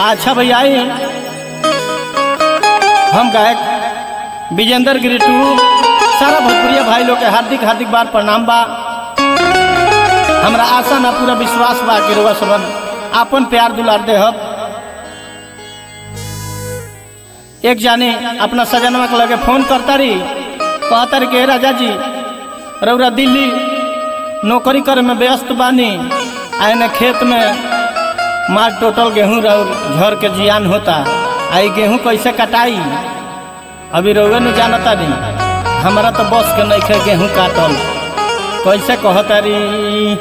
अच्छा भैया आई हम गायक विजेंद्र गिरी टू सारा भोजपुरिया भाई लोग के हार्दिक हार्दिक बार प्रणाम बा हमरा आशा ना पूरा विश्वास बा कि रउआ सबन आपन प्यार दुलार देहब एक जाने अपना सजनवा के लगे फोन करता रही कहता रही कि राजा जी रउरा दिल्ली नौकरी करे में व्यस्त बानी आए ने खेत में मार टोटल गेहूं रउर झर के जियान होता आई गेहूं कैसे कटाई अभी रउए न जानता नहीं हमारा तो बस के नहीं खे गेहूं काटल कैसे कहता री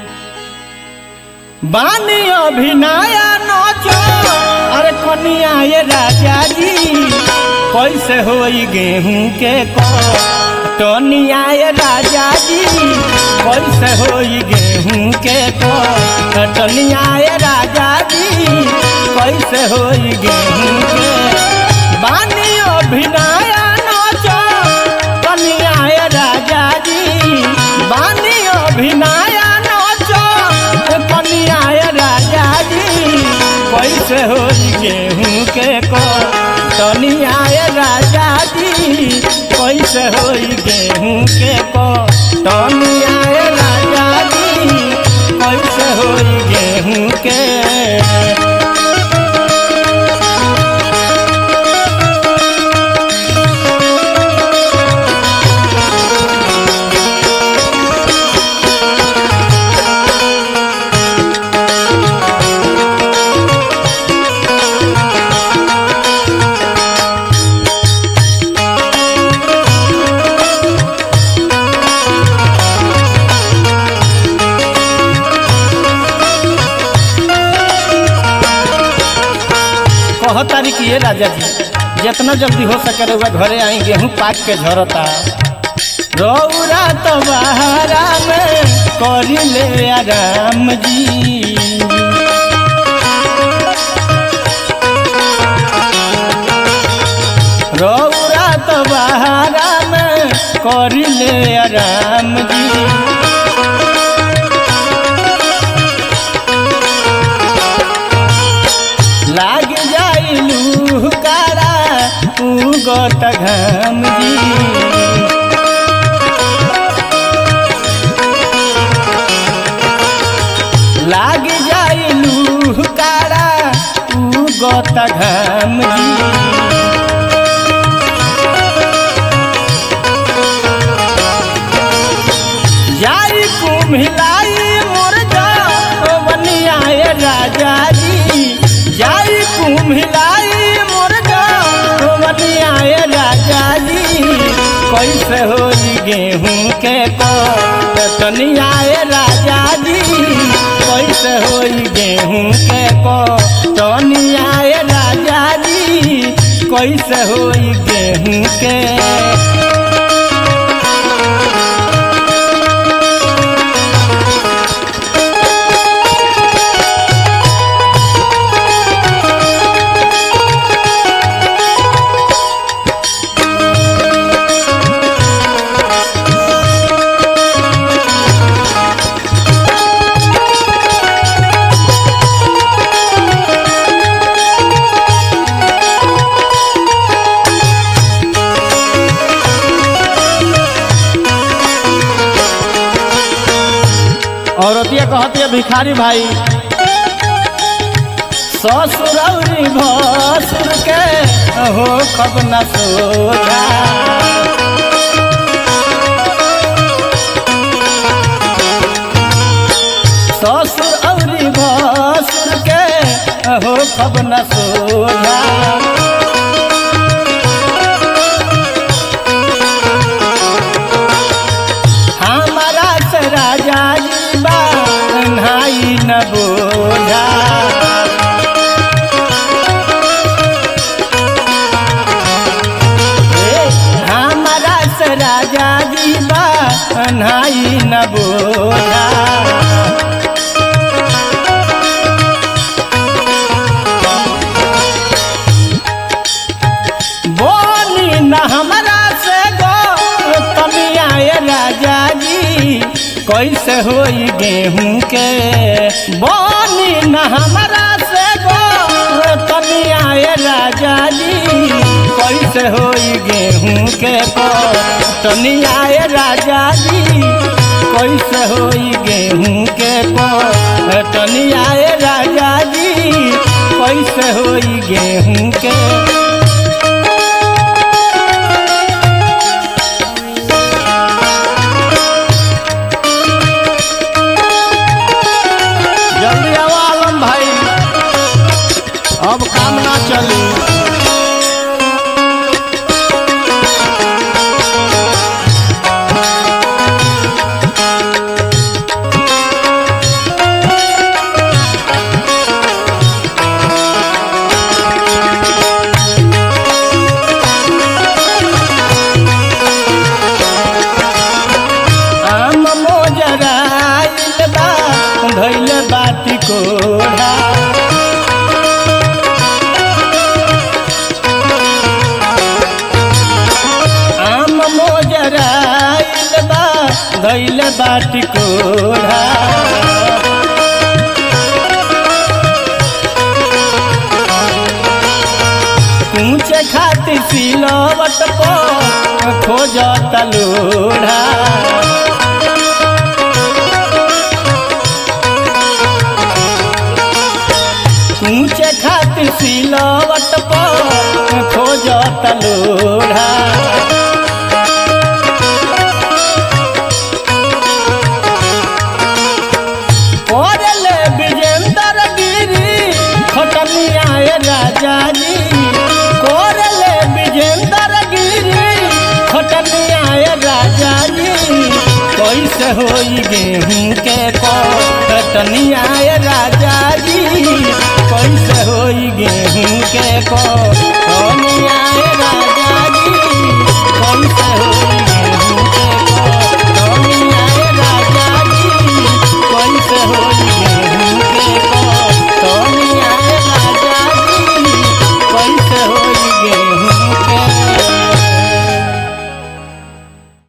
बानी अभी नया नचो अरे कनिया ये राजा जी कैसे होई गेहूं के कटनिया ये राजा जी कैसे होई गेहूं के कटनिया ये राजा जी कैसे होई गेहूं के बानी अभी नया नचो कनिया ये राजा जी बानी अभी नया नचो कनिया ये राजा जी कैसे हो गेहूं के को कनिया ये राजा जी कैसे हो गेहूं के को कनिया ये राजा जी कैसे हो गेहूं के कह तारी कि ये राजा जी जितना जल्दी हो सके रउआ घरे आई गेहूं पाक के झरता रौरा तो बहारा में करी ले आराम जी रौरा तो बहारा में करी ले आराम जी लाग जाइलू कारा उगत घाम जी लाग जाइलू कारा उगत घाम जी जाई कुम्हिलाई मोर बनिया राजा जी जाई कुम्हिलाई मोर बनिया राजा जी कैसे हो गेहूं के कनिया राजा जी कैसे हो गेहूं के कनिया राजा जी कैसे हो गेहूं के औरतिया कहती है भिखारी भाई ससुरौरी भसुर के हो कब न सोझा ससुर औरी भसुर के हो कब न सोझा हमारा से राजा जी बाई न बोझा हमारा से राजा जी बाई न बोझा बोली न हमारा से गो कमिया राजा जी कैसे होई गेहूं के बोली न हमारा से गो ए राजा जी कैसे होई गेहूं के कटनिया ए राजा जी कैसे होई गेहूं के कटनिया ए राजा जी कैसे होई गेहूं के जल्दी आओ आलम भाई अब काम ना चली आम मोजराइल बा धैल बाटी कोढ़ा आम मोजराइल बा धैल बाटी कोढ़ा ऊंचे खातिर सिलवट पर खोज तलोढ़ा ऊंचे खातिर सिलवट पर खोज तलोढ़ा कोरले विजेंद्र गिरी खटनिया ए राजा जी कोरले विजेंद्र गिरी खटनिया ए राजा जी कैसे होई गेहूं के कटनिया ए राजा जी कैसे होई गेहूं के कटनिया ए